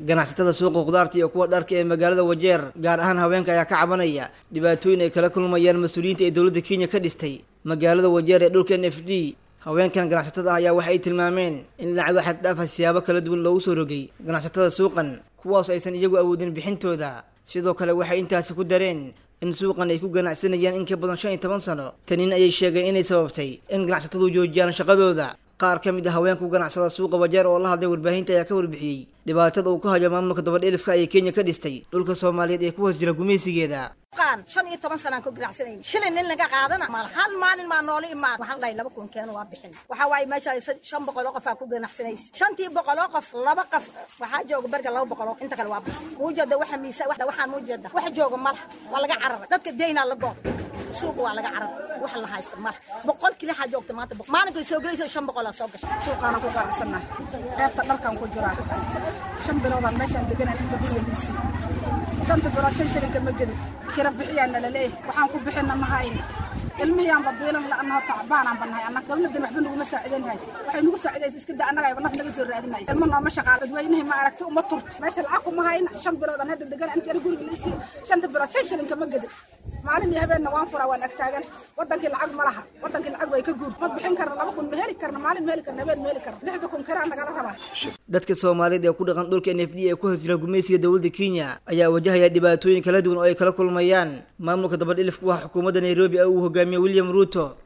ganacsatada suuqa khudaarta iyo kuwa dharka ee magaalada wajeer gaar ahaan haweenka ayaa ka cabanaya dhibaatooyin ay kala kulmayaan mas-uuliyiinta ee dowladda kenya ka dhistay magaalada wajeer ee dhulka n f d haweenkan ganacsatada ah ayaa waxa ay tilmaameen in dhinacdo xaddhaafa siyaabo kala duwan loogu soo rogay ganacsatada suuqan kuwaas aysan iyagu awoodin bixintooda sidoo kale waxay intaasi ku dareen in suuqan ay ku ganacsanayaan in ka badan shan iyo toban sano tanin ayay sheegeen inay sababtay in ganacsatadu joojiyaan shaqadooda qaar ka mid a haweenku ganacsada suuqa wajeer oo la hadlay warbaahinta ayaa ka warbixiyey dhibaatada uu ka hayo maamulka dabadheelifka ee kenya ka dhistay dhulka soomaaliyeed ee ku hoos jira gumaysigeeda shan iyo toban sanaan ku ganacsanayni shilin nin laga qaadana mal hal maalin maa noola imaan waxaan dhahay laba kun keeno waa bixin waxaa waaye meesha shan boqol oo qof aa ku ganacsanaysa shantii boqol oo qof laba qof waxaa jooga berga laba boqol oo inta kale waa bixin muujeeda waxa miisa waxaan muujeeda waxa jooga mala waa laga cararay dadka deynaa la goob suuqa waa laga carar wax la haysta mala boqol kili waxaa joogta maanta maalinkay soo gelaysa shan boqol aa soo gashay suuqaana ku ganacsanaa qaybta dharkan ku jiraa shan biloodaan meeshaan deganaa inta guriga shanta bilood shan shilinka ma gelin kira bixiyaana laleeyahay waxaan ku bixina ma hayno ilmihiiaanba biilan la'annaho tacbaanaan bannahay annaga dawladdan waxba naguma saacidanhaysa waxay nagu saacidaysa iska daa annaga ayba naf naga soo raadinaysa ilmo nooma shaqaal dadweynihii ma aragti uma turto meesha lacag kuma hayna shan biloodaan hadda degan intii guriga laisii shanta bilood shan shilinka ma gelin maalin iyo habeenna waan furaa waan agtaagan wadankii lacag ma laha wadankii lacag way ka guur ma bixin karna laba kun ma heli karna maalin ma heli karna habeen ma heli karna lixda kun karaa nagala rabaa dadka soomaaliyeed ee ku dhaqan dhulka n f d ee ku hoos jira gumaysiga dowladda kenya ayaa wajahaya dhibaatooyin kala duwan oo ay kala kulmayaan maamulka dabadhilifku waa xukuumadda nairobi ee uu hogaamiye william ruuto